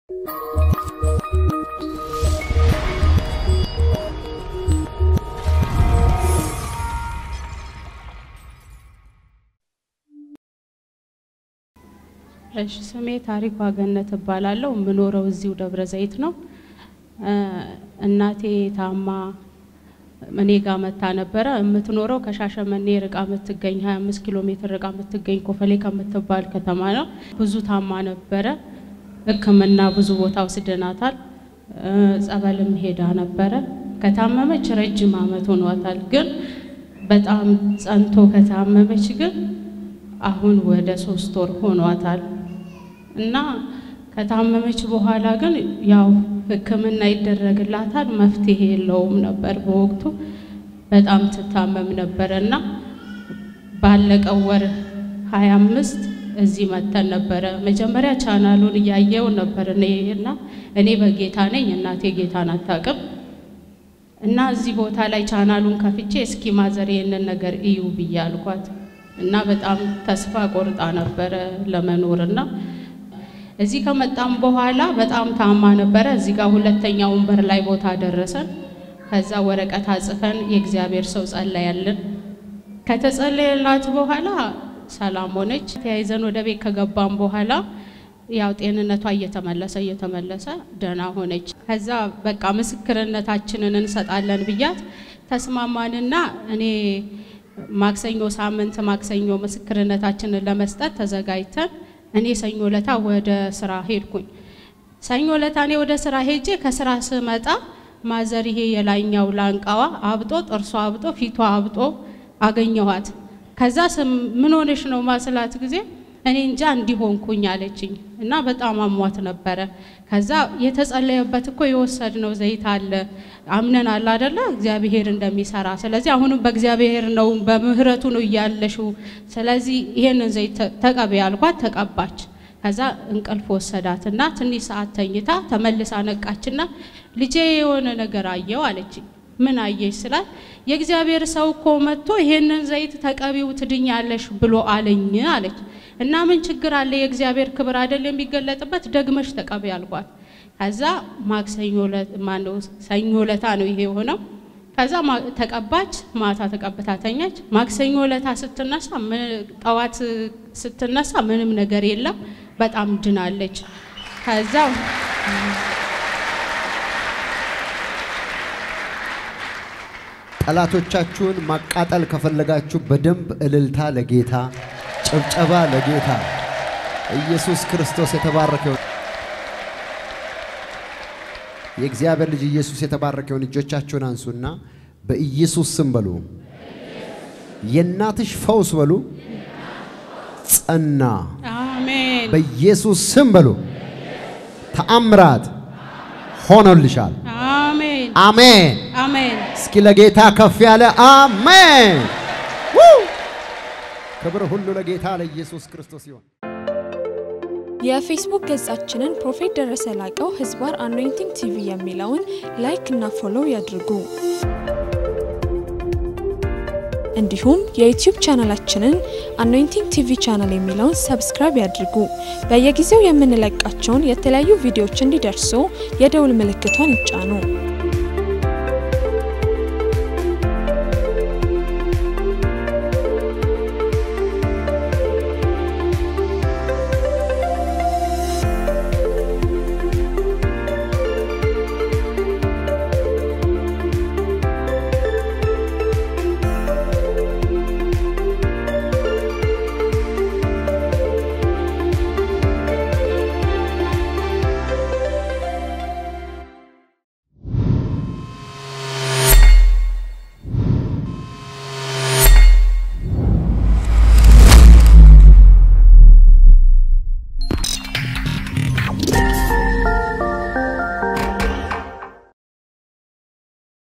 እሺ ስሜ ታሪኳ ገነት እባላለሁ። የምኖረው እዚሁ ደብረ ዘይት ነው። እናቴ ታማ እኔ ጋር መታ ነበረ። የምትኖረው ከሻሸመኔ ርቃ የምትገኝ 25 ኪሎ ሜትር ርቃ የምትገኝ ኮፈሌ ከምትባል ከተማ ነው። ብዙ ታማ ነበረ። ሕክምና ብዙ ቦታ ወስደናታል። ጸበልም ሄዳ ነበረ። ከታመመች ረጅም ዓመት ሆኗታል። ግን በጣም ጸንቶ ከታመመች ግን አሁን ወደ ሶስት ወር ሆኗታል እና ከታመመች በኋላ ግን ያው ሕክምና ይደረግላታል። መፍትሄ የለውም ነበር በወቅቱ በጣም ትታመም ነበረ እና ባለቀው ወር ሀያ አምስት እዚህ መተን ነበረ። መጀመሪያ ቻናሉን እያየው ነበር እኔ እና እኔ በጌታ ነኝ፣ እናቴ ጌታን አታውቅም እና እዚህ ቦታ ላይ ቻናሉን ከፍቼ እስኪ ማዘር ይህንን ነገር እዩ ብዬ አልኳት እና በጣም ተስፋ ቆርጣ ነበረ ለመኖር እና እዚህ ከመጣም በኋላ በጣም ታማ ነበረ። እዚህ ጋር ሁለተኛ ወንበር ላይ ቦታ ደረሰን። ከዛ ወረቀት አጽፈን የእግዚአብሔር ሰው ጸለያልን። ከተጸለየላት በኋላ ሰላም ሆነች። ተያይዘን ወደ ቤት ከገባም በኋላ ያው ጤንነቷ እየተመለሰ እየተመለሰ ደህና ሆነች። ከዛ በቃ ምስክርነታችንን እንሰጣለን ብያት ተስማማንና እኔ ማክሰኞ ሳምንት ማክሰኞ ምስክርነታችንን ለመስጠት ተዘጋጅተን እኔ ሰኞ ለታ ወደ ስራ ሄድኩኝ። ሰኞ ለታ እኔ ወደ ስራ ሄጄ ከስራ ስመጣ ማዘር ይሄ የላይኛው ላንቃዋ አብጦ ጥርሷ አብጦ ፊቷ አብጦ አገኘኋት። ከዛ ምን ሆነሽ ነው ማስላት ጊዜ እኔ እንጃ እንዲሆንኩኝ አለችኝ እና በጣም አሟት ነበረ። ከዛ የተጸለየበት እኮ የወሰድነው ዘይት አለ አምነናል አደለ እግዚአብሔር እንደሚሰራ። ስለዚህ አሁንም በእግዚአብሔር ነው በምህረቱ ነው እያለሽው። ስለዚህ ይሄንን ዘይት ተቀቢ ያልኳት ተቀባች። ከዛ እንቅልፍ ወሰዳትና ትንሽ ሰዓት ተኝታ ተመልሳ ነቃችና ልጄ የሆነ ነገር አየው አለችኝ። ምን አየሽ ስላት የእግዚአብሔር ሰው እኮ መጥቶ ይሄንን ዘይት ተቀቢው ትድኛለሽ ብሎ አለኝ አለች። እና ምን ችግር አለ? የእግዚአብሔር ክብር አይደል የሚገለጥበት? ደግመሽ ተቀቢ አልኳት። ከዛ ማክሰኞ ማነው ሰኞ ለታ ነው ይሄ የሆነው። ከዛ ተቀባች፣ ማታ ተቀብታ ተኛች። ማክሰኞ ለታ ስትነሳ ጠዋት ስትነሳ ምንም ነገር የለም፣ በጣም ድናለች። ከዛ ጠላቶቻችሁን ማቃጠል ከፈለጋችሁ በደንብ እልልታ ለጌታ ጭብጨባ ለጌታ ኢየሱስ ክርስቶስ የተባረከውን የእግዚአብሔር ልጅ ኢየሱስ የተባረከውን እጆቻችሁን አንሱና በኢየሱስ ስም በሉ። የእናትሽ ፈውስ በሉ ጸና። አሜን በኢየሱስ ስም በሉ ተአምራት ሆኖልሻል። አሜን አሜን። አሜን። እስኪ ለጌታ ከፍ ያለ አሜን። ው! ክብር ሁሉ ለጌታ ለኢየሱስ ክርስቶስ ይሁን። የፌስቡክ ገጻችንን ፕሮፌት ደረሰ ላቀው ህዝባር አኖይንቲንግ ቲቪ የሚለውን ላይክ እና ፎሎው ያድርጉ። እንዲሁም የዩቲዩብ ቻናላችንን አኖይንቲንግ ቲቪ ቻናል የሚለውን ሰብስክራይብ ያድርጉ። በየጊዜው የምንለቃቸውን የተለያዩ ቪዲዮዎች እንዲደርሱ የደውል ምልክቷን ይጫኑ።